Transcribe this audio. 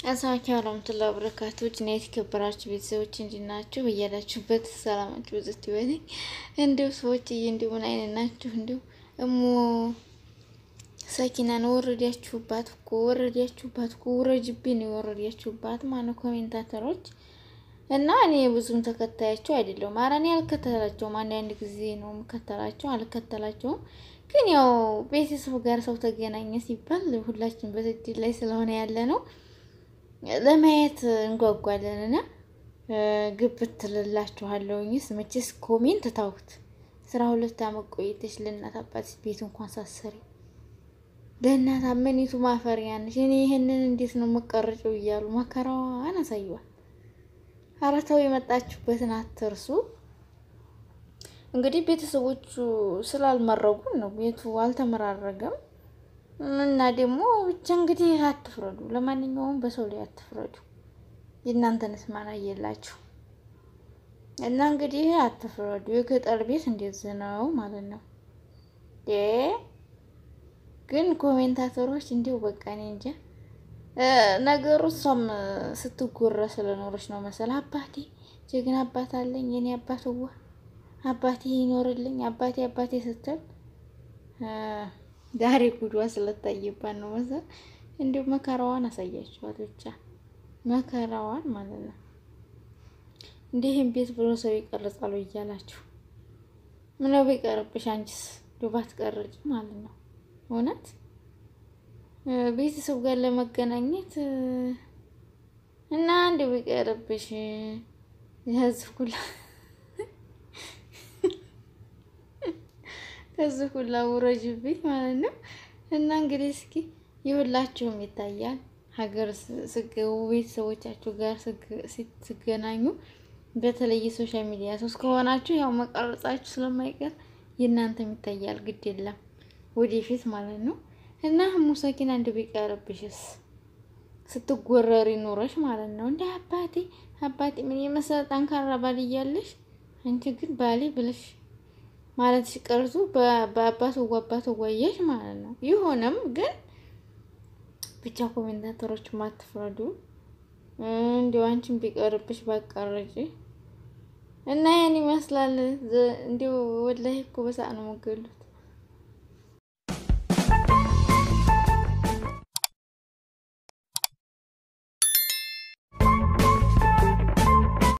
አሰላሙ ወራህመቱላሂ ወበረካቱ እና የተከበራችሁ ቤተሰቦች እንዴት ናችሁ? በያላችሁበት ሰላማችሁ ብዝት ይበልኝ። እንዲሁ ሰዎች እንዲሁ ምን አይነት ናችሁ? እንዲሁ እሞ ሰኪናን ወረዳችሁባት እኮ ወረዳችሁባት እኮ ውረጅብኝ ነው የወረዳችሁባት ማነው ኮሜንታተሮች እና እኔ ብዙም ተከታያቸው አይደለሁም። ኧረ እኔ አልከተላቸውም። አንዳንድ ጊዜ ነው የምከተላቸው፣ አልከተላቸውም። ግን ያው ቤተሰብ ጋር ሰው ተገናኘ ሲባል ሁላችን በስደት ላይ ስለሆነ ያለ ነው ለማየት እንጓጓለን እና ግብት ትልላችኋለሁኝስ። መቼስ ኮሜንት ታውት ስራ ሁለት አመት ቆይተሽ ለእናት አባት ቤት እንኳን ሳሰሪ ለእናት አመኒቱ ማፈሪያ ነሽ። እኔ ይህንን እንዴት ነው መቀረጨው እያሉ መከራዋን አሳየዋል። ኧረ ተው የመጣችሁበትን አትርሱ። እንግዲህ ቤተሰቦቹ ስላልመረጉን ነው ቤቱ አልተመራረገም። እና ደግሞ ብቻ እንግዲህ አትፍረዱ። ለማንኛውም በሰው ላይ አትፍረዱ። የእናንተንስ ማን አየላችሁ? እና እንግዲህ አትፍረዱ። የገጠር ቤት እንደዚህ ነው ማለት ነው። ግን ኮሜንታተሮች እንዲሁ በቃ እኔ እንጃ ነገሩ እሷም ስትጎረ ስለኖረች ነው መሰል። አባቴ ጀግና አባት አለኝ የኔ አባት ዋ አባቴ ይኖርልኝ አባቴ አባቴ ስትል ዛሬ ጉዷ ስለታየባት ነው መሰል። እንዲሁ መከራዋን አሳያችኋት ብቻ መከራዋን ማለት ነው። እንዲህም ቤት ብሎ ሰው ይቀርጻሉ እያላችሁ ምነው ቢቀርብሽ አንቺስ ዱባት ቀርጭ ማለት ነው። እውነት ቤተሰብ ጋር ለመገናኘት እና እንዲ ቢቀርብሽ የህዝብ ኩላ ከዚህ ሁላ ውረጅብኝ ማለት ነው። እና እንግዲህ እስኪ ይሁላችሁም ይታያል። ሀገር ስገቡ ቤተሰቦቻችሁ ጋር ስገናኙ በተለይ የሶሻል ሚዲያ ሰው ከሆናችሁ ያው መቀረጻችሁ ስለማይቀር የእናንተም ይታያል። ግድ የለም ወደፊት ማለት ነው። እና ሙሰኪና እንደ ቢቀርብሽስ ስትጎረሪ ኖረሽ ማለት ነው። እንደ አባቴ አባቴ ምን የመሰለ ጠንካራ ባል እያለሽ አንቺ ግን ባሌ ብለሽ ማለት ሲቀርጹ በአባት አባት ወየሽ ማለት ነው። ይሆንም ግን ብቻ ኮሜንታተሮች ማትፍረዱ። እንዲያው አንቺን ቢቀርብሽ ባቀረጭ እና ያን ይመስላል። እንዲያው ወላሂ እኮ በሳቅ ነው የምገሉት።